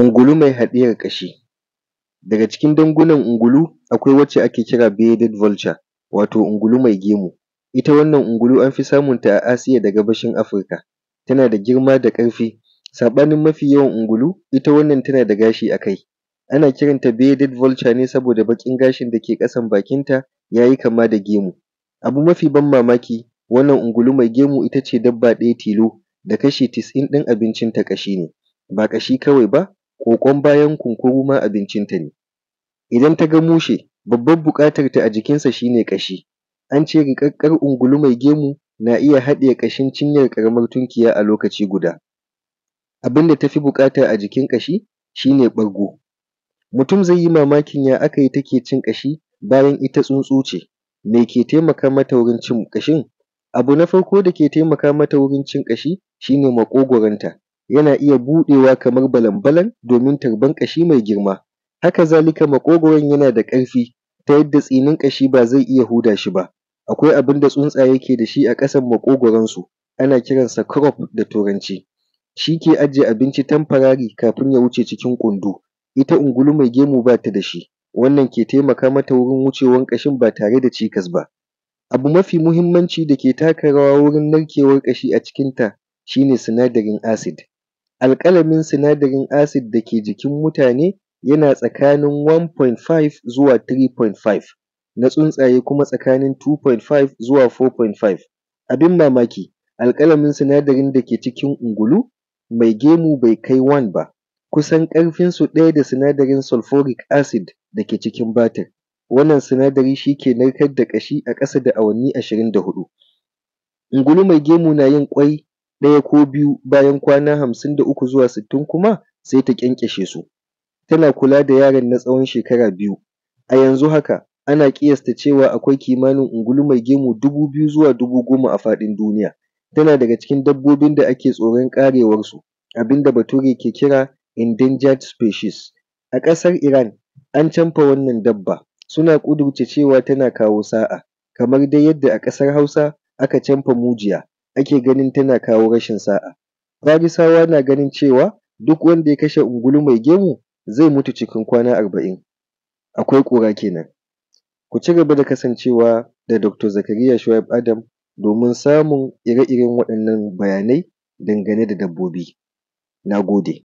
Ungulu mai haɗiyar ƙashi. Daga cikin dangunan ungulu akwai wacce ake kira bearded vulture wato ungulu mai gemu. Ita wannan ungulu an fi samunta a Asia da gabashin Africa. Tana da girma da ƙarfi saɓanin mafi yawan ungulu ita wannan tana da gashi a kai. Ana kiranta bearded vulture ne saboda baƙin gashin da ke ƙasan bakinta ya yi kama da gemu. Abu mafi ban mamaki wannan ungulu mai gemu ita ce dabba ɗaya tilo da kashi casa'in ɗin abincinta ƙashi ne, ba ƙashi kawai ba ƙoƙon bayan kunkuru ma abincinta ne. Idan ta ga mushe babban buƙatarta a jikinsa shi ne ƙashi. An ce riƙaƙƙen ungulu mai gemu na iya haɗiye ƙashin cinyar ƙaramar tunkiya a lokaci guda. Abin da ta fi buƙata a jikin ƙashi shi ne ɓargo. Mutum zai yi mamakin ya aka yi take cin ƙashi bayan ita tsuntsu ce, me ke taimaka mata wurin cin ƙashin? Abu na farko da ke taimaka mata wurin cin ƙashi shi ne maƙogwaronta, yana iya buɗewa kamar balan-balan domin tarbar ƙashi mai girma. Haka zalika maƙogwaron yana da ƙarfi ta yadda tsinin ƙashi ba zai iya huda shi ba. Akwai abin da tsuntsaye ke da shi a ƙasan maƙogwaronsu ana kiransa crop da turanci. Shi ke ajiye abinci temporary kafin ya wuce cikin ƙundu. Ita ungulu mai gemu ba ta da shi, wannan ke taimaka mata wurin wucewar ƙashin ba tare da cikas ba. Abu mafi muhimmanci da ke taka rawa wurin narkewar ƙashi a cikinta shi ne sinadarin acid. Alƙalamin sinadarin acid da ke jikin mutane yana tsakanin one point five zuwa three point five, na tsuntsaye kuma tsakanin two point five zuwa four point five. Abin mamaki alƙalamin sinadarin da ke cikin ungulu mai gemu bai kai one ba, kusan ƙarfinsu ɗaya da sinadarin sulphuric acid da ke cikin batir. Wannan sinadari shi ke narkar da ƙashi a ƙasa da awanni ashirin da huɗu. Ungulu mai gemu na yin ƙwai ɗaya ko biyu bayan kwana hamsin da uku zuwa sittin kuma sai ta ƙyanƙyashe su. Tana kula da yaron na tsawon shekara biyu. A yanzu haka ana ƙiyasta cewa akwai kimanin ungulu mai gemu dubu biyu zuwa dubu goma a faɗin duniya. Tana daga cikin dabbobin da ake tsoron ƙarewarsu, abin da bature ke kira endangered species. A ƙasar Iran an camfe wannan dabba, suna ƙudurce cewa tana kawo sa'a, kamar dai yadda a ƙasar Hausa aka camfe mujiya ake ganin tana kawo rashin sa'a. Farisawa na ganin cewa duk wanda ya kashe ungulu mai gemu zai mutu cikin kwana arba'in. Akwai ƙura kenan. Ku ci gaba da kasancewa da Dr. Zakariya Shuaib Adam domin samun ire-iren waɗannan bayanai dangane da dabbobi. Na gode.